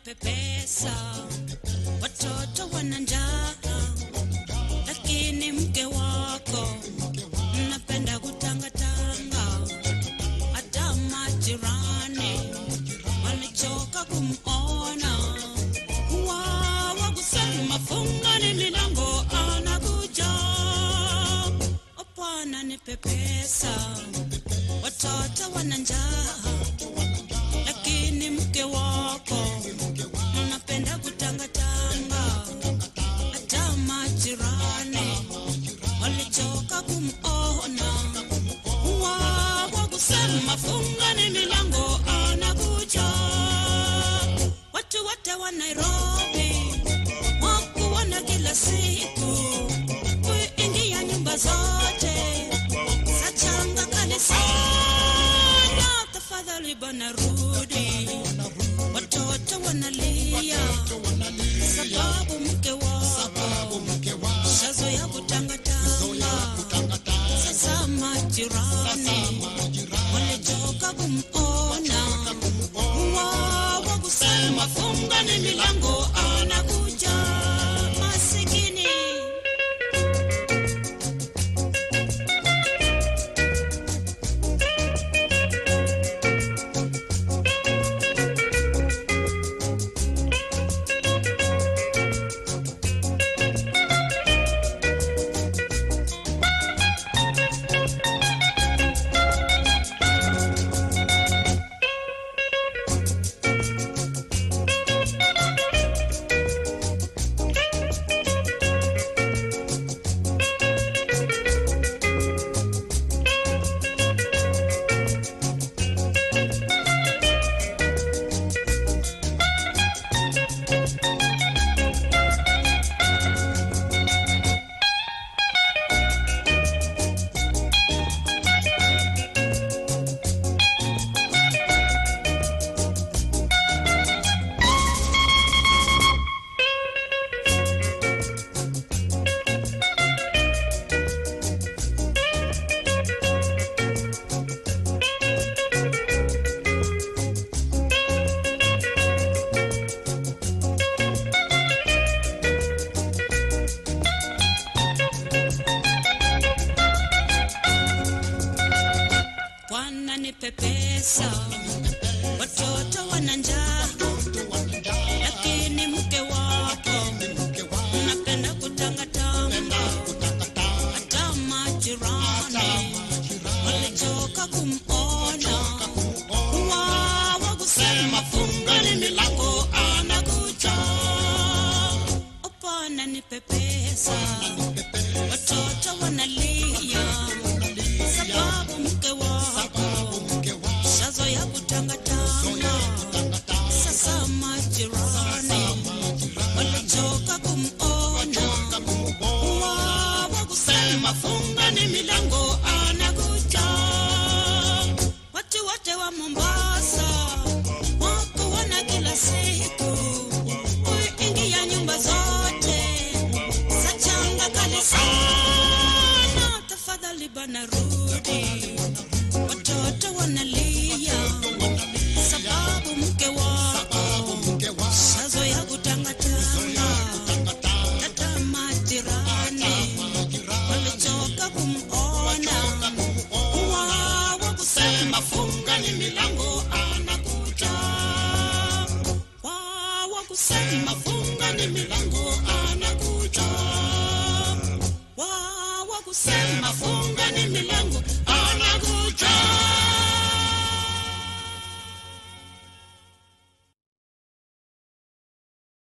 pesa, watoto wana njaa, lakini mke wako mnapenda kutangatanga. Hata majirani walichoka kumona, wawa kusema fungani milango, anakuja Bwana nipe pesa, watoto wana njaa, lakini mke wako unapenda kutangatanga. Hata majirani walichoka kumona, wawa kusema fungani milango, anakuja. Watu wote wa Nairobi wakuona kila siku kuingia nyumba zote sachanga kanisana, tafadhali bwana rudi. Watoto wanalia sababu mke wako shazoya kutangatanga. Sasa majirani walichoka kumona, wawa kusema fungani milango, anakuja masikini. Bwana nipe pesa, watoto wana njaa, lakini mke wako unapenda kutangatanga. Hata majirani walichoka kumona, wawa kusema fungani milango, anakuja. O Bwana nipe pesa, watoto wanalia sababu mke wako shazo ya kutangatanga. Sasa majirani walichoka kumona, wawa kusema fungani milango, anakuja. Watu wote wa Mombasa wako wana kila siku kuingia nyumba zote sachanga kale sana, tafadhali bana rudi. Watoto wanalia sababu mke wako shazo ya kutangatanga. Hata majirani walichoka kumona, wawa kusema fungani milango, anakuja. Wawa kusema fungani milango, anakuja. Wawa kusema fungani milango,